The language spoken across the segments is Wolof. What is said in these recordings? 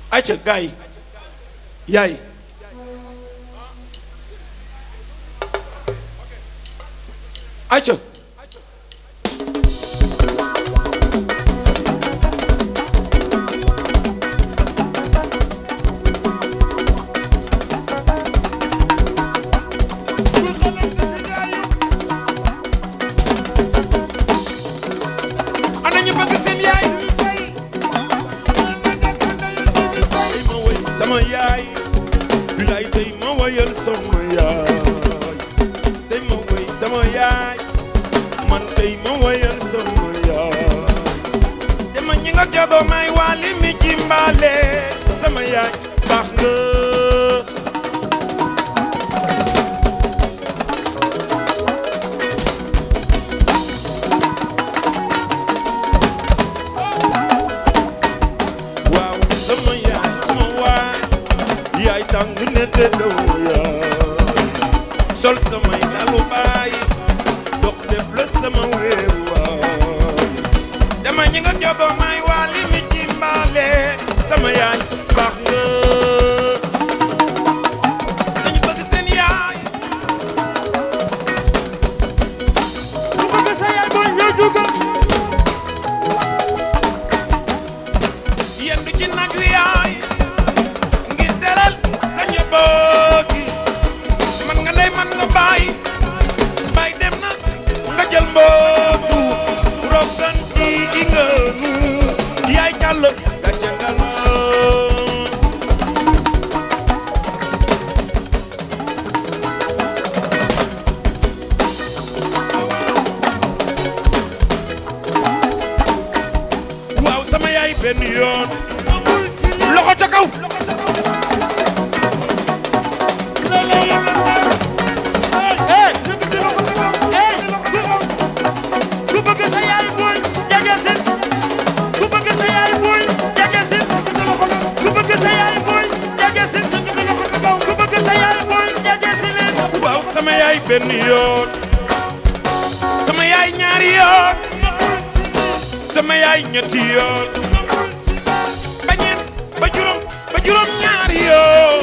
ayca gars yi yaay ayca ana ñu bëgg seen yaay tey ma woy sama yaay bilaay tey ma woyal sama yaay tey ma woy sama yaay man tey ma woyal sama yaay dama ñi nga jogo may wali mi ci mbaale sama yaay baax nga waaw sama yaay sama waay yaay tàng ne te doo yaay sol samay dalu baay dox def la sama wéeru waay dama ñi nga jogo may wali mi ci mbaale sama yaay baax nga dañu bëgg seen yaay ku bëgg sa yaay booy ñëw jugal yendu ci nag wi yaay ngir teral sa njaboot gi man nga ndey man nga baay baay dem na nga jël mbootu rogan ci di nga nu yaay jàll gàcce nga la waaw sama yaay benn yoon loxo ca kaw eh eh ku bëgg sa yaay booy jege si ku bëgg sa yaay booy jege si ku bëgg sa yaay booy jege si ku bëgg sa yaay booy jege si leen waaw sama yaay benn yoon sama yaay ñaari yoon sama yaay ñetti yoon ba ñeent ba juróom ba juróom ñaari yoon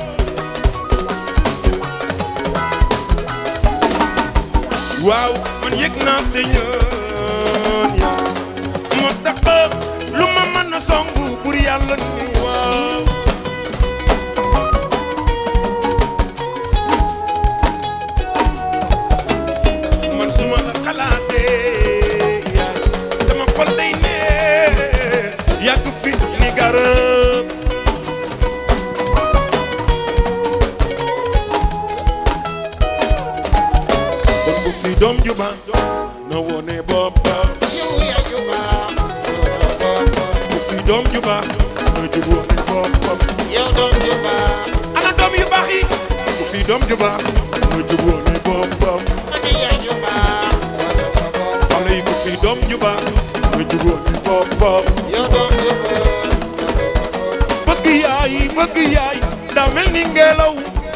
waaw man yëg naa sa yoon ya moo tax ba lu ma mën a songu pour yàlla ni waaw man suma la xalaatee yaay sama xol day neex yàgg fi ni garab kon bu fi doom ju baax na wone boppam bu fi doom ju baax na jub wone boppam ana doom yu baax yi bu fi doom ju baax na jub wone boppam xale yi bu fi doom ju baax na jub wone boppam bëgg yaay bëgg yaay daa mel ni ngelaw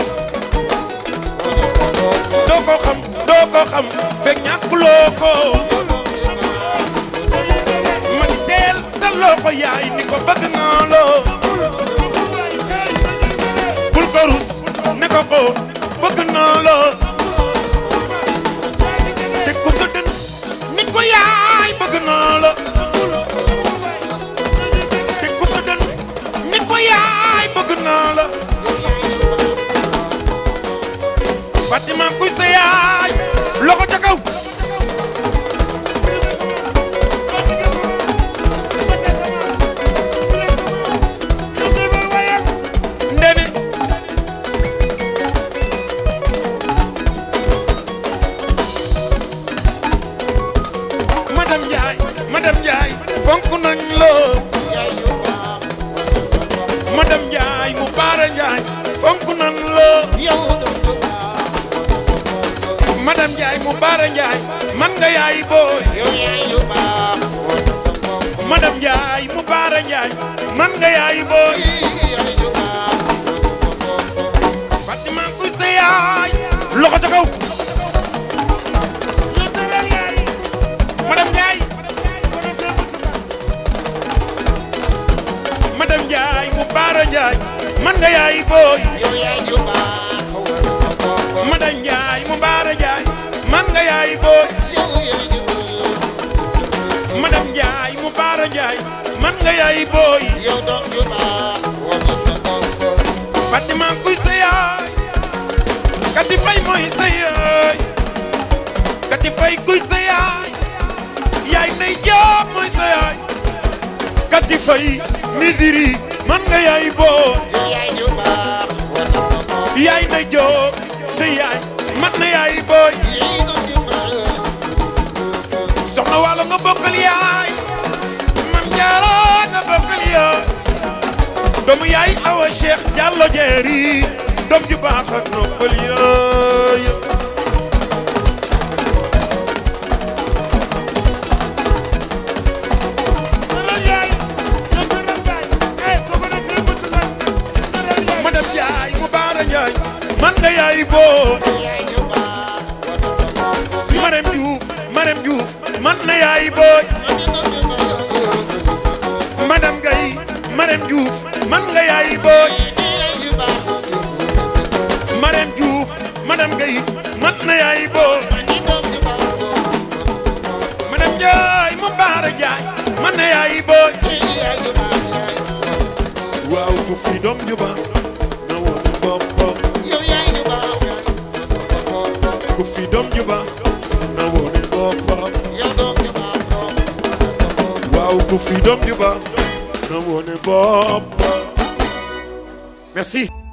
doo ko xam doo ko xam fekk ñàkkuloo ko man teel sa loxo yaay ni ko bëgg naa loo bul ko rus ne ko ko bëgg naa loo te ko sa dën ni ko yaay bëgg naa la te ko sa dën ni ko yaay bëgg naa la Fatima kuy sa yaay loxo ca kaw ndene madame Ndiaye madame Ndiaye fonk nañ la madame Ndiaye mu baara Ndiaye fonk nañ la madame Ndiaye mu baara Ndiaye man nga yaay booy madame Ndiaye mu baara Ndiaye man nga yaay booy Fatima kuy sa yaay loxo ca kaw madame Ndiaye madame Ndiaye mu baara Njaay man nga yaay booy yow yaay ju baax war sa bopp Mada Njaay mu Baara Njaay man nga yaay booy yow yaay ju baax madam Njaay mu Baara Njaay man nga yaay booy yow doom ju baax war sa bopp Fatima kuy sa yaay Kati Fay mooy sa yaay Kati Fay kuy sa yaay yaay nay Joob mooy sa yaay Kati Fay misiri man nga yaay booy yow yaay ju baax war sa bopp yaay nay Joob sa yaay man na yaay booy yaay doom ju baax soxna Waalo nga bokkal yaay man Jaara nga bokkal yaay doomu yaay Awa Cheikh Diallo Jeeri doom ju baax ak noppal yaay Tëral yaay yow tëral yaay eh kooku nag day bëtt nag tëral yaay madame Ndiaye mu baara Ndiaye man nga yaay boo yaay ju baax war sa bopp Marème Diouf Marème Diouf man na yaay boo madame Gaye Marème Diouf man nga yaay boo Marème Diouf madame Gaye man na yaay boo madame Ndiaye mu baara Ndiaye man na yaay boo waaw ku fi doom ju baax na woon boppam ku fi doom ju baax na woon boppam waaw ku fi doom ju baax na woon boppam merci